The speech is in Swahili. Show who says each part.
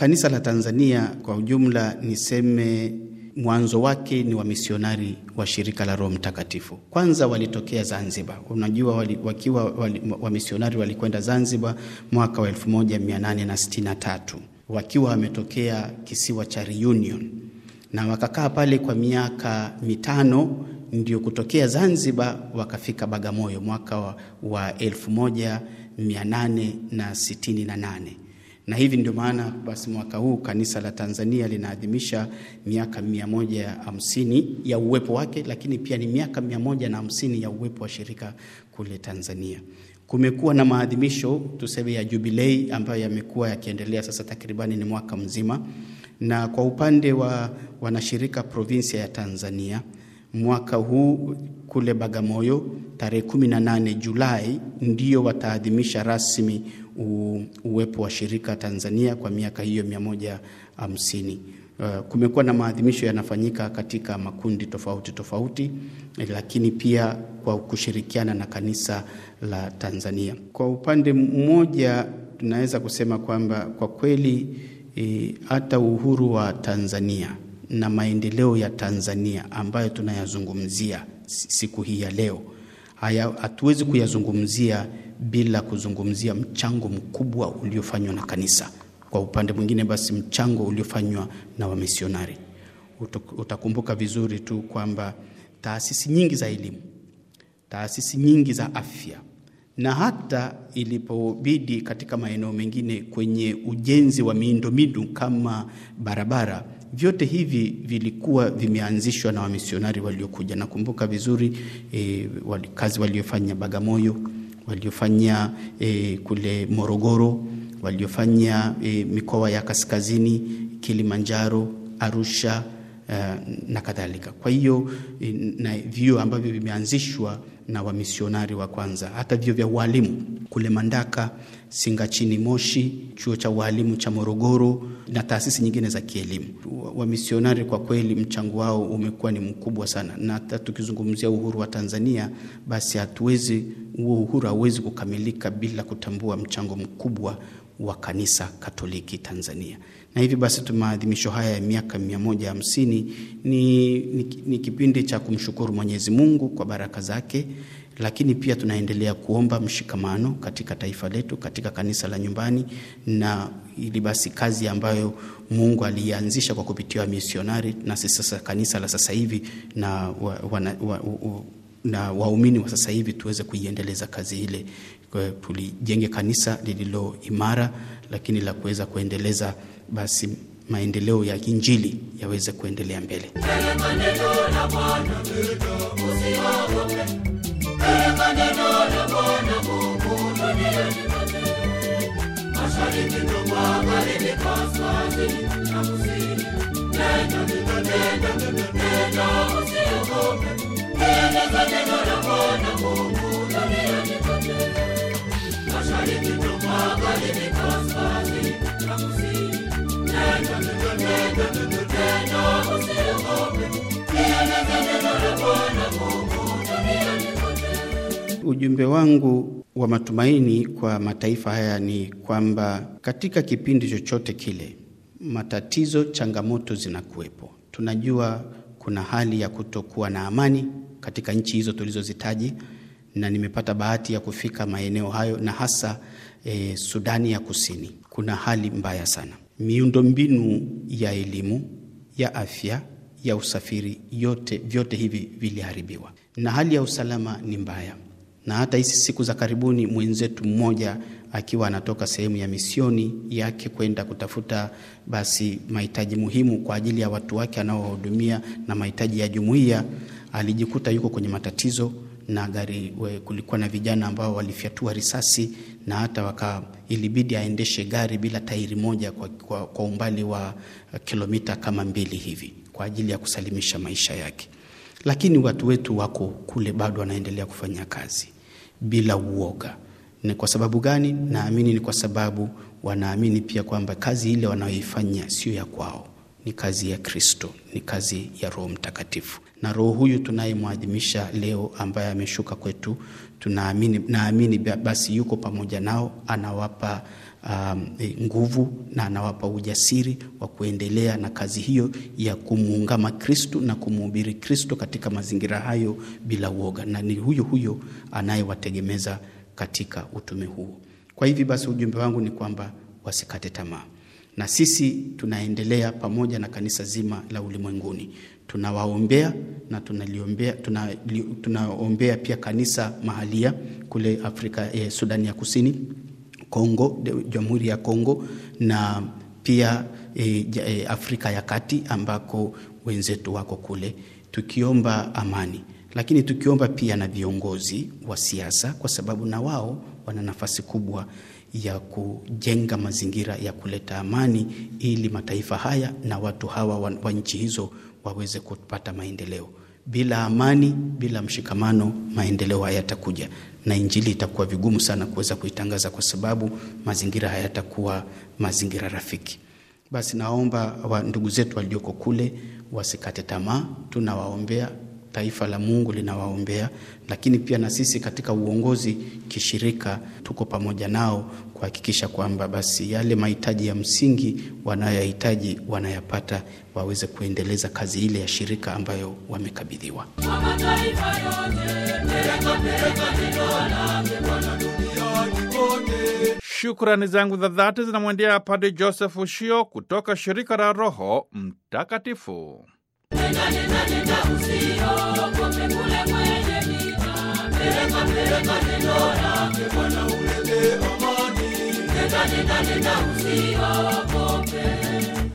Speaker 1: kanisa la Tanzania kwa ujumla, niseme mwanzo wake ni wamisionari wa shirika la Roho Mtakatifu. Kwanza walitokea Zanzibar. Unajua wali, wakiwa wali, wamisionari walikwenda Zanzibar mwaka wa 1863 wakiwa wametokea kisiwa cha Reunion na wakakaa pale kwa miaka mitano, ndio kutokea Zanzibar wakafika Bagamoyo mwaka wa, wa 1868 na hivi ndio maana basi mwaka huu kanisa la Tanzania linaadhimisha miaka mia moja hamsini ya uwepo wake, lakini pia ni miaka mia moja na hamsini ya uwepo wa shirika kule Tanzania. Kumekuwa na maadhimisho tuseme ya jubilei ambayo yamekuwa yakiendelea sasa takribani ni mwaka mzima, na kwa upande wa wanashirika provinsia ya Tanzania mwaka huu kule Bagamoyo tarehe 18 Julai ndio wataadhimisha rasmi u, uwepo wa shirika Tanzania kwa miaka hiyo 150. Uh, kumekuwa na maadhimisho yanafanyika katika makundi tofauti tofauti, lakini pia kwa kushirikiana na kanisa la Tanzania. Kwa upande mmoja tunaweza kusema kwamba kwa kweli e, hata uhuru wa Tanzania na maendeleo ya Tanzania ambayo tunayazungumzia siku hii ya leo, haya hatuwezi kuyazungumzia bila kuzungumzia mchango mkubwa uliofanywa na kanisa. Kwa upande mwingine, basi mchango uliofanywa na wamisionari. Utakumbuka vizuri tu kwamba taasisi nyingi za elimu, taasisi nyingi za afya na hata ilipobidi katika maeneo mengine kwenye ujenzi wa miundombinu kama barabara, vyote hivi vilikuwa vimeanzishwa na wamisionari waliokuja. Nakumbuka vizuri e, wali, kazi waliofanya Bagamoyo, waliofanya e, kule Morogoro, waliofanya e, mikoa ya kaskazini, Kilimanjaro, Arusha uh, na kadhalika. Kwa hiyo na vyuo ambavyo vimeanzishwa na wamisionari wa kwanza, hata vyuo vya ualimu kule Mandaka, Singachini, Moshi, chuo cha ualimu cha Morogoro na taasisi nyingine za kielimu. Wamisionari kwa kweli mchango wao umekuwa ni mkubwa sana, na hata tukizungumzia uhuru wa Tanzania, basi hatuwezi huo uhuru hauwezi kukamilika bila kutambua mchango mkubwa wa kanisa Katoliki Tanzania. Na hivi basi maadhimisho haya ya miaka mia moja hamsini ni, ni, ni kipindi cha kumshukuru Mwenyezi Mungu kwa baraka zake, lakini pia tunaendelea kuomba mshikamano katika taifa letu, katika kanisa la nyumbani, na ili basi kazi ambayo Mungu alianzisha kwa kupitia misionari, na sisi sasa kanisa la sasa hivi na wa, wa, wa, wa, na waumini wa sasa hivi tuweze kuiendeleza kazi ile, tulijenge kanisa lililo imara, lakini la kuweza kuendeleza basi maendeleo ya Injili yaweze kuendelea mbele. Ujumbe wangu wa matumaini kwa mataifa haya ni kwamba katika kipindi chochote kile, matatizo, changamoto zinakuwepo. Tunajua kuna hali ya kutokuwa na amani katika nchi hizo tulizozitaji, na nimepata bahati ya kufika maeneo hayo na hasa eh, Sudani ya Kusini. Kuna hali mbaya sana, miundombinu ya elimu, ya afya, ya usafiri, yote vyote hivi viliharibiwa, na hali ya usalama ni mbaya na hata hizi siku za karibuni mwenzetu mmoja akiwa anatoka sehemu ya misioni yake kwenda kutafuta basi mahitaji muhimu kwa ajili ya watu wake anaowahudumia na mahitaji ya jumuiya, alijikuta yuko kwenye matatizo na gari we, kulikuwa na vijana ambao walifyatua risasi na hata waka ilibidi aendeshe gari bila tairi moja kwa, kwa, kwa umbali wa kilomita kama mbili hivi kwa ajili ya kusalimisha maisha yake lakini watu wetu wako kule bado wanaendelea kufanya kazi bila uoga. Ni kwa sababu gani? Naamini ni kwa sababu wanaamini pia kwamba kazi ile wanayoifanya sio ya kwao, ni kazi ya Kristo, ni kazi ya Roho Mtakatifu, na roho huyu tunayemwadhimisha leo ambaye ameshuka kwetu, tunaamini naamini basi yuko pamoja nao, anawapa um, nguvu na anawapa ujasiri wa kuendelea na kazi hiyo ya kumuungama Kristu na kumhubiri Kristo katika mazingira hayo bila uoga, na ni huyo huyo anayewategemeza katika utume huo. Kwa hivi basi, ujumbe wangu ni kwamba wasikate tamaa, na sisi tunaendelea pamoja na kanisa zima la ulimwenguni tunawaombea na tunaliombea tunaombea pia kanisa mahalia kule Afrika eh, Sudani ya Kusini, Kongo, Jamhuri ya Kongo na pia eh, eh, Afrika ya Kati ambako wenzetu wako kule, tukiomba amani, lakini tukiomba pia na viongozi wa siasa, kwa sababu na wao wana nafasi kubwa ya kujenga mazingira ya kuleta amani ili mataifa haya na watu hawa wa, wa nchi hizo waweze kupata maendeleo. Bila amani, bila mshikamano, maendeleo hayatakuja na injili itakuwa vigumu sana kuweza kuitangaza, kwa sababu mazingira hayatakuwa mazingira rafiki. Basi naomba wa ndugu zetu walioko kule wasikate tamaa, tunawaombea taifa la Mungu linawaombea, lakini pia na sisi katika uongozi kishirika tuko pamoja nao kuhakikisha kwamba basi yale mahitaji ya msingi wanayohitaji wanayapata, waweze kuendeleza kazi ile ya shirika ambayo wamekabidhiwa.
Speaker 2: Shukrani zangu za dhati zinamwendea Padre Joseph Ushio kutoka shirika la Roho Mtakatifu.
Speaker 3: Nenda, nenda, nenda, usiogope kule kwenye vita. Peleka, peleka neno lake Bwana ulete amani. Nenda, nenda, nenda, usiogope.